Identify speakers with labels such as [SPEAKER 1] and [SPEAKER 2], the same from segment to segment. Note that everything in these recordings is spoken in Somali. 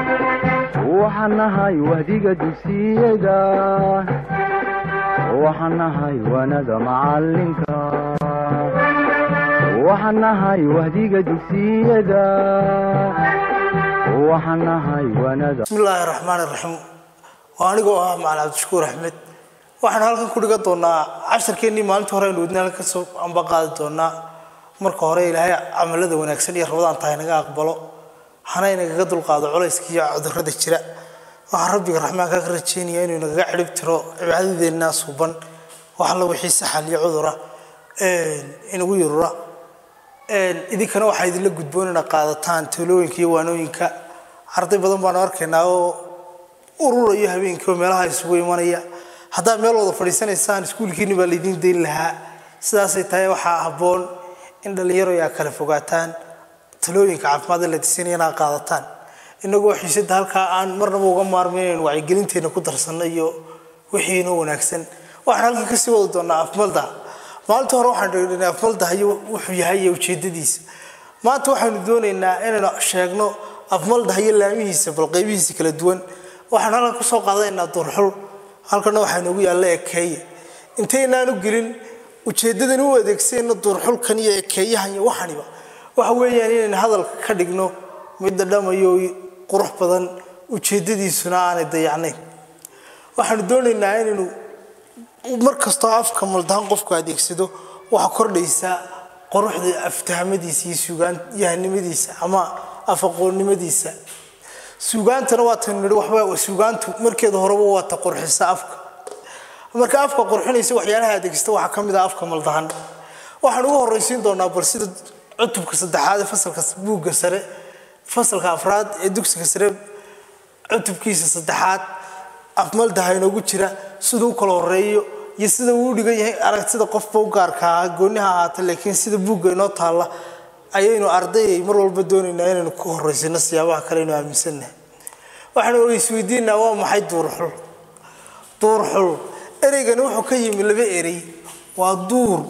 [SPEAKER 1] waxaan nahay wahdiga dugsiyada waxaan nahay waanada macalinka waxaan nahay wahdiga dugsiyada waxaan nahay waanada
[SPEAKER 2] bismillaahi raxmaan iraxiim waa anigoo ah macalin cabdishakuur axmed waxaan halkan ku dhigan doonaa casharkeennii maalintii hore aynu wadna halkan kasoo amba qaadi doonaa marka hore ilaahay camalada wanaagsan iyo rabadaan tahay naga aqbalo hana inagaga dulqaado culayska iyo cudurrada jira waxaan rabbiga raxmaanka ka rajeynaya inuu nagaga cirib tiro cibaadadeenna suban wax alla wixii saxal iyo cudura inagu yarura idinkana waxaa idinla gudboon inaad qaadataan talooyinka iyo waanooyinka arday badan baanu arkaynaa oo ururayo habeenkii oo meelaha isugu imanaya haddaad meel wada fadhiisanaysaan iskuulkiini baa laydiin dayn lahaa sidaasay tahay waxaa habboon in dhallinyaro ay kala fogaataan talooyinka caafimaad la disinaya inaad qaadataan inagoo xiisada halkaa aan marnaba uga maarmayn inaynu wacyigelinteena ku darsanno iyo wixii inoo wanaagsan waxaan halkan kasii wadi doonaa afmalda maalinta hore waxaan dhegdhanay afmalda iyo wuxuu yahay iyo ujeedadiisa maanta waxaanu doonaynaa inaynu sheegno afmalda iyo laamihiisa bal qaybihiisa kala duwan waxaan halkan kusoo qaadanaynaa durxul halkana waxaa noogu yaalla ekeeye intaynaanu gelin ujeedadan u adeegsayno duurxulkan iyo ekeeyahan iyo waxaniba waxa weeyaan inaynu hadalka ka dhigno mid dhadhamayo qurux badan ujeedadiisuna aanay dayacnayn waxaanu doonaynaa inaynu mar kastoo afka maldahan qofku adeegsado waxaa kordhaysa quruxda aftahmadiisa iyo suugaanyahanimadiisa ama afaqoonnimadiisa suugaantana waatanu nihi waxba suugaantu markeeda horeba waata qurxisa afka marka afka qurxinaysa waxyaalaha adeegsata waxaa ka mid ah afka maldahan waxaan ugu horraysiin doonaa bal sida cutubka saddexaad ee fasalka buugga sare fasalka afraad ee dugsiga sare cutubkiisa saddexaad afmaldaha inoogu jira siduu u kala horeeyo iyo sida uu u dhigan yahay aragtida qofba u gaarka ahaa gooniha ahaata laakiin sida buugga inoo taalla ayaynu ardayay mar walba doonaynaa inaynu ku horeysino siyaabaha kale aynu aaminsannahay waxaanu isweydiinaa waa maxay duurxul duurxul ereygani wuxuu ka yimi laba erey waa duur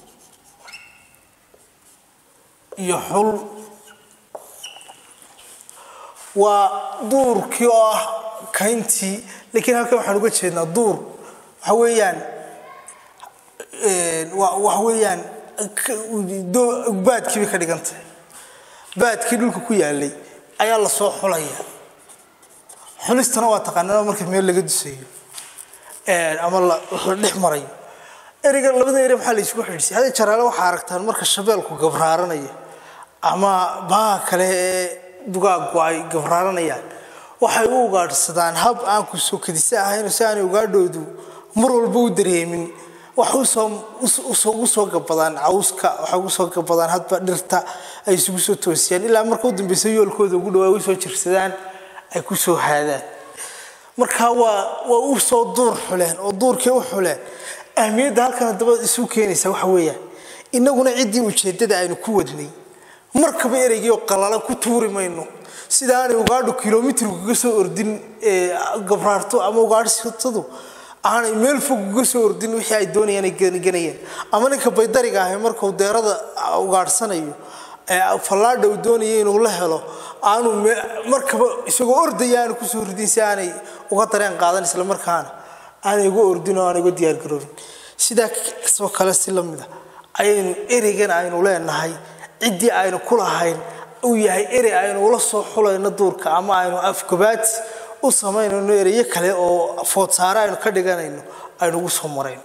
[SPEAKER 2] iyo xul waa duurkii oo ah kayntii laakiin halkan waxaan uga jeednaa duur waxa weeyaan waxa weeyaan baadkii bay ka dhigantay baadkii dhulka ku yaalay ayaa lasoo xulaya xulistana waa taqaanaa marka meel laga dusayo ama la dhex marayo ereyga labada ere maxaa la isugu xidhisay hada jaraale waxaa aragtaan marka shabeelku gabraaranayo ama baaha kale ee dugaagu ay gabraaranayaan waxay u ugaadhsadaan hab aan ku soo kadisa ahayn si aanay ugaadhoodu mar walba u dareemin waxay ugu soo gabadaan cawska waxay ugu soo gabadaan hadba dhirta ay isugu soo toosiyaan ilaa marka u dambeysa yoolkooda ugu dhawaa usoo jirsadaan ay ku soo haadaan marka waa waa u soo duur xuleen oo duurkii u xuleen ahmiyadda halkan haddaba isu keenaysa waxa weeyaan innaguna ciddii ujeeddada aynu ku wadnay markaba ereygii oo qalala ku tuuri mayno sida aanay ugaadho kilomitr kaga soo ordin gabraarto ama ugaadhsatadu aanay meel fog uga soo ordin wixii ay doonayaan ay ganayeen ama ninka baydariga ahi markuu deerada ugaadhsanayo fallaadha uu doonaya inuu la helo aanu markaba isagoo ordaya aanu kusoo ridin si aanay uga dareen qaadan isla markaana aanay uga ordin oo aanay uga diyaargaroobin sidaa soo kale si la mida ayaynu ereygan aynu leenahay ciddii aynu ku lahayn uu yahay erey aynu ula soo xulayno duurka ama aynu afgabaad u samaynayno ereyo kale oo foodsaare aynu ka dhiganayno aynu ugu soo marayno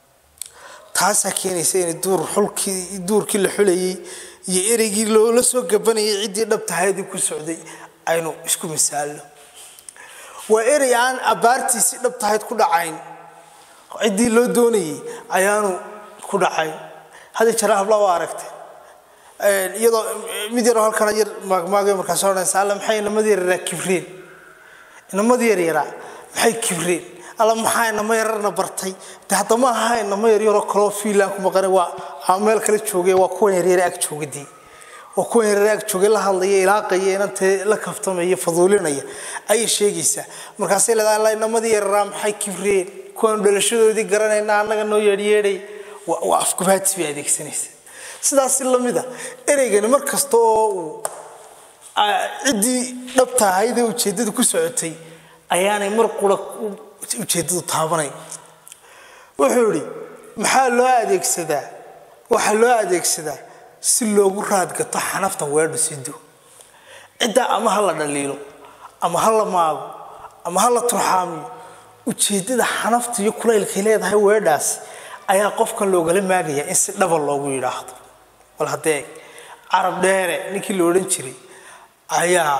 [SPEAKER 2] taasaa keenaysa inay duur xulkii duurkii la xulayay iyo ereygii loola soo gabanayay ciddii dhabtahaydii ku socday aynu isku misaalno waa erey aan abbaartiisii dhabtahayd ku dhacayn ciddii loo doonayay ayaanu ku dhacayn hadda jara habla waa aragtay iyadoo mid yaroo halkana yar maagmaagay markaas odhanaysa alla maxay inamada yaryaraa kibreen inamada yaryaraa maxay kibreen alla maxaa inama yararna bartay de hadda ma aha inama yaryaroo kaloo fiinland ku maqana waa meel kale joogay waa kuwan yaryare ag joogadii waa kuwan yaryare ag joogay la hadlaya ilaaqaya inantee la kaftamaya faduulinaya ayay sheegaysaa markaasay leedahay alla inamadii yararaa maxay kibreen kuwaanu dhalashadoodii garanayna annaga noo yeedhyeedhay waa afgubaadsi bay adeegsanaysa sidaas lamida ereygani mar kasta oo uu ciddii dhabta ahaydee ujeeddada ku socotay ayaanay mar qura ujeeddadu taabanayn wuxuu idhi maxaa loo adeegsadaa waxaa loo adeegsadaa si loogu raadgato xanafta weedhu sido ciddaa ama ha la dhaliilo ama ha la maago ama ha la turxaamiyo ujeeddada xanafta iyo kulaylkay leedahay weedhaas ayaa qofkan loogala maagayaa in si dhaba loogu yidhaahdo bal haddee carab dheere ninkii la odhan jiray ayaa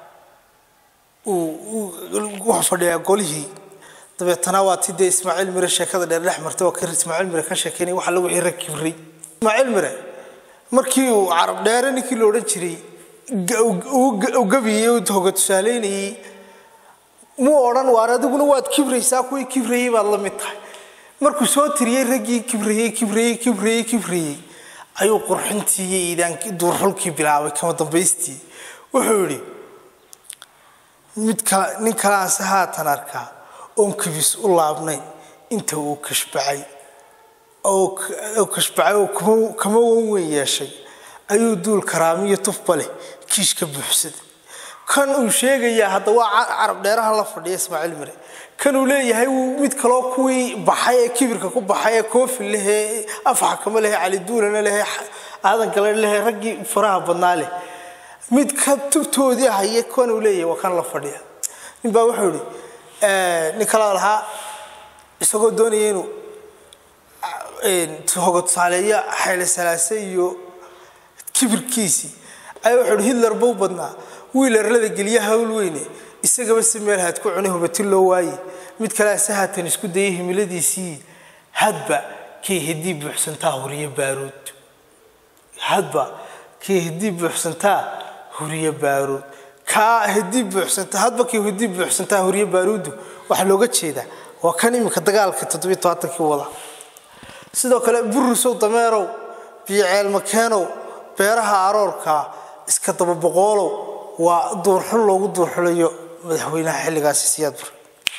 [SPEAKER 2] wuxuu fadhiyaa golihii dabeetana waa ti dee ismaaciil mire sheekada dheer dhex martay oo ka ismaaciil mire ka sheekeynay waxa lagu xira kibray ismaaciil mire markii uu carab dheere ninkii la odhan jiray u gabiyey u hoga tusaaleynayey muu odhan waar adiguna waad kibraysaa kuwii kibrayey baad la mid tahay markuu soo tiriyey raggii kibrayey kibrayey kibrayey kibrayey ayuu qurxintii iyo iidaankii duurxulkii bilaabay kama dambaystii wuxuu yidhi mid kale nin kalaanse haatan arkaa oon kibis u laabnayn inta uu kashbacay oo kashbacay oo kama wan weyn yeeshay ayuu duul karaamiyo tufba leh kiish ka buuxsaday kan uu sheegayaa hadda waa carab dheerahan la fadhiya ismaaciil mire kan uu leeyahay mid kaloo kuwii baxay ee kibirka ku baxay ee koofi lehee afxakama lehe cali duulana lehe aadan gale lehe raggii faraha badnaa leh mid ka tubtoodii haye kan uu leeyahay waa kan la fadhiya nin baa wuxuu ihi nin kaloo lahaa isagoo doonaya inuu hoga tusaaleeyo xayle salaase iyo kibirkiisii ayaa wuxuu ihi hitler buu badnaa wiil arlada geliya hawl weyne isagaba si meel haad ku cunay hubatin loo waaye mid kalea si haatan isku dayay himiladiisii hadba kay hedii buuxsantaa huriyo baaruud hadba kay hedii buuxsantaa huriyo baaruud kaa hedii buuxsantaa hadba kay hedii buuxsantaa huriyo baaruudu waxaa looga jeedaa waa kan iminka dagaalka toddobiyo tobaatankii wada sidoo kale burusow dameerow biyo ceelmakeenow beeraha aroorka iska dababoqoolow waa duurxul loogu duurxulayo madaxweynaha xilligaasi siyaad bar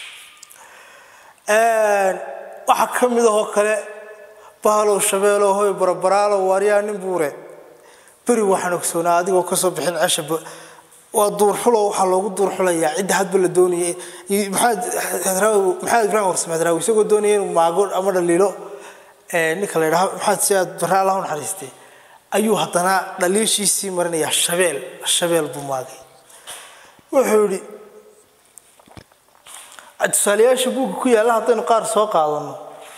[SPEAKER 2] waxaa ka mid ahoo kale bahalow shabeelow hoy barabaraalow waaryaa nin buureed beri waxaan ogsoonaa adigoo kasoo bixin cesha waa duurxulo waxaa loogu duurxulayaa cidda hadba la doonaya maxamed ibrahim warsame hadraawi isagoo doonaya inuu maago ama dhaliilo ninka la yidhaha maxamed siyaad barre allah u naxariistay ayuu haddana dhaliishiisii marinayaa shabeel shabeel buu maagay wuxuu yidhi tusaalayaasha buugga ku yaalla haddaynu qaar soo qaadano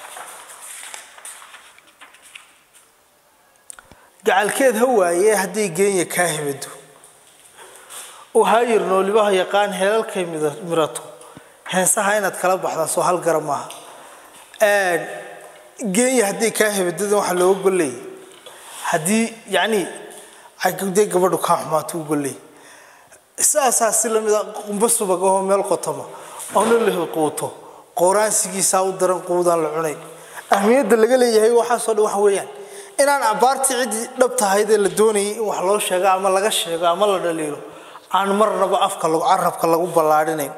[SPEAKER 2] gacalkeed ha waaye hadday geenya kaa hibado oo haayir noolibaha yaqaan heelalkay mirato heensaha inaad kala baxdaa soo hal gara maaha geenya hadday kaa hibadadan waxaa looga golleeyay haddii yacni dee gabadhu kaa xumaato u golleey saasaa si lamida qumbo subag ahoo meel qotoma oona la quuto qooraansigiisaa u daran quudaan la cunay ahmiyadda laga leeyahay waxaasoo dhan waxa weeyaan inaan abaartii ciddii dhab tahaydee la doonayay in wax loo sheego ama laga sheego ama la dhaliilo aan marnaba afka carabka lagu ballaadhinayn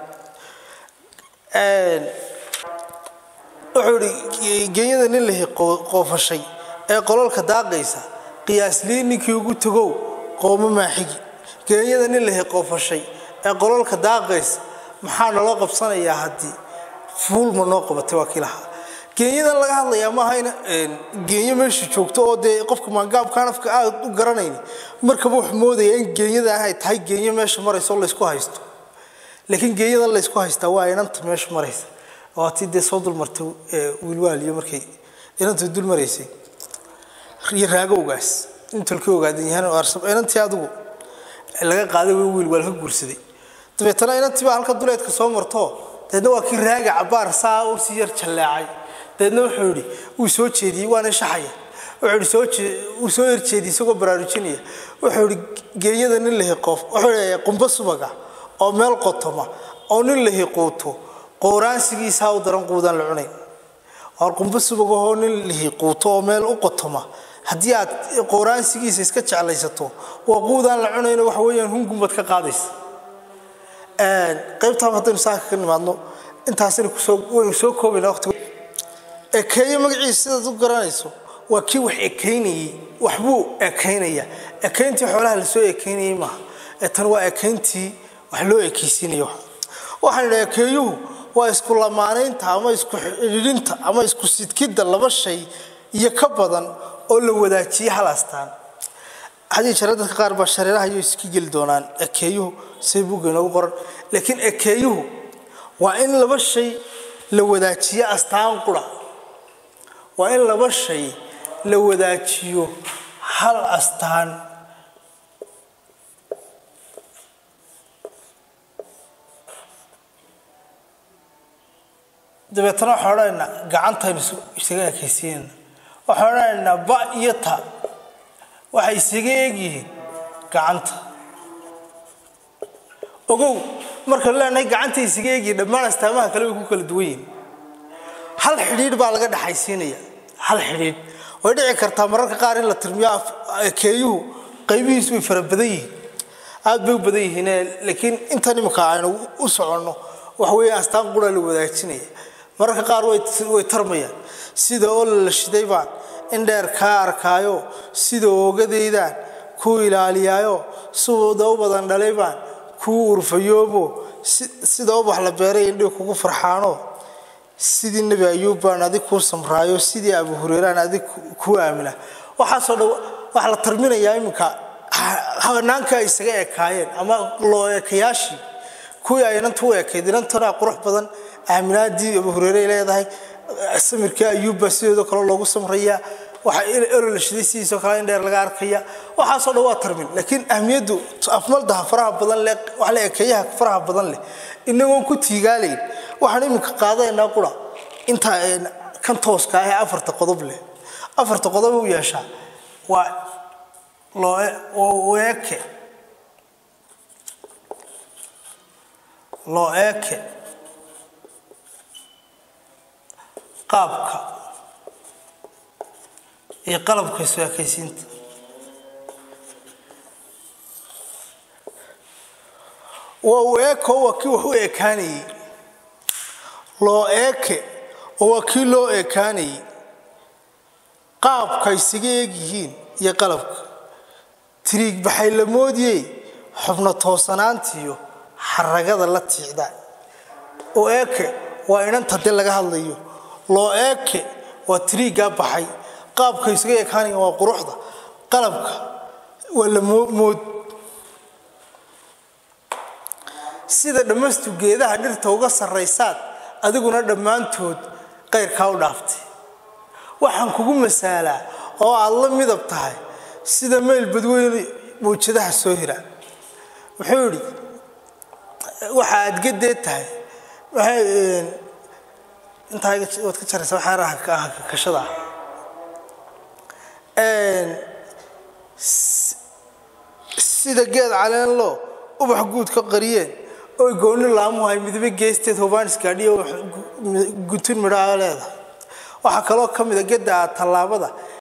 [SPEAKER 2] wuxuu ihi genyada nin lahi qoofashay ee qolalka daaqaysa qiyaaslii ninkii ugu tagow qooma maaxigi geenyada nin lahi qoofashay ee qolalka daaqaysa maxaa naloo qabsanayaa haddii fuulma noo qabatay waa kii lahaa geenyadan laga hadlayaa maaha in geenyo meesha joogto oo dee qofka maangaabkaan afka aad u garanayn markaba wuxuu moodaya in geenyada ay tahay geenyo meesha maraysa oo laysku haysto laakiin geenyadan laysku haystaa waa inanta meesha maraysa waa tii dee soo dulmartay wiilwaaliyo markay inantu dul maraysay iyo raagowgaas intolkii ogaadan yahaan inantii adigu laga qaaday wiil waa laga guursaday dabeetana inantii baa halka duleedka soo marto deedna waa kii raaga cabaar saa u sii yar jalleecay deedna wuxuu yidhi wuu soo jeediyey waana shaxaya wuxuu yidhi wuu soo yerjeediyey isagoo baraarujinaya wuxuu yidhi geenyada nin lahi qoof wuxuu yidhi qumbo subaga oo meel qotoma oo nin lahi quuto qooraansigiisaa u daran quudaan la cunayn waar qumbo subagahoo nin lihi quuto oo meel u qotoma haddii aad qooraansigiisa iska jeclaysato waa quudaan la cunayno waxa weeyaan hungumbaad ka qaadaysa qaybtaan haddaynu saaka ka nimaadno intaasina kusoo waynu soo koobayna waqti ekeeye magaciisa sidaad u garanayso waa kii wax ekeynayey waxbuu ekeynaya ekeyntii xoolaha lasoo ekeynayey maaha ee tan waa ekayntii wax loo ekaysiinayo waxaan idhaha ekeeyuhu waa isku lamaanaynta ama isku xidhiidhinta ama isku sidkidda laba shay iyo ka badan oo la wadaajiye hal astaan hadii jare dadka qaar baa shareeraha iyo iska geli doonaan ekeeyuhu say buugga inoogu qoran laakiin ekeeyuhu waa in laba shay la wadaajiyo astaan qura waa in laba shay la wadaajiyo hal astaan dabeetana waxaan odhanaynaa gacantaynu isaga ekaysiinayna waxaan odhanaynaa ba iyo ta waxay isaga eegyihiin gacanta ogow marka leenahay gacanta isaga eegyihiin dhammaan astaamaha kale way ku kala duwan yihiin hal xidhiidh baa laga dhexaysiinaya hal xidhiidh way dhici kartaa mararka qaar in la tirmiyo ekeeyuhu qaybihiisu way fara badan yihiin aad bay u badan yihiin laakiin intan imika aynu u soconno wax weeye astaan qura la wadaajinaya mararka qaar way tarmayaan sida oo la shiday baan in dheer kaa arkaayo sida oogadeydaan kuu ilaaliyaayo sida u badan dhalay baan kuu urfayoobo sida ubax la beeray indhii kugu farxaano sidii nebi ayuub baan adig kuu samraayo sidii abu hureyreaan adig kuu aamina waxaasoo dhan waxaa la tarminayaa iminka hanaanka ay isaga ekaayeen ama loo ekayaashii kuwii ay inanta u ekayd inantana qurux badan aaminaadii abu hureyre ay leedahay samirkii ayuubbaa sideedoo kale loogu samrayaa waxa elo la shiday sidiisoo kale in dheer laga arkaya waxaasoo dhan waa tarmin laakiin ahmiyaddu afmaldaha faraha badan leh wax la ekeeyaha faraha badan leh inagoon ku tiigaalayn waxaan iminka qaadanaynaa qura inta kan tooska ah ee afarta qodob leh afarta qodob u yeeshaa waa loo eke loo eeke qaabka iyo qalabka isu ekaysiinta waa uu eeko waa kii wax u ekaanayey loo eeke oo waa kii loo ekaanayey qaabka isaga eegyihiin iyo qalabka tiriig baxay la moodiyey xubno toosanaantiiyo xaragada la tiicda oo eeke waa inanta de laga hadlayo loo eeke waa tiriiggaa baxay qaabka isaga ekaanaya waa quruxda qalabka waa la mood sida dhammaystu geedaha dhirta uga sarraysaad adiguna dhammaantood qayrkaa u dhaaftay waxaan kugu masaalaa oo aad la midab tahay sida meyl badweyne mawjadaha soo hira wuxuu yidhi waxa aad gadeed tahay intaa waad ka jaraysa waxaa kashada sida geed caleenlo ubax guud ka qariyeen oy gooni laamuhay midbe geesteed hobaanisgaadhiyo gutun midhaa leedahay waxaa kaloo ka mida gedda tallaabada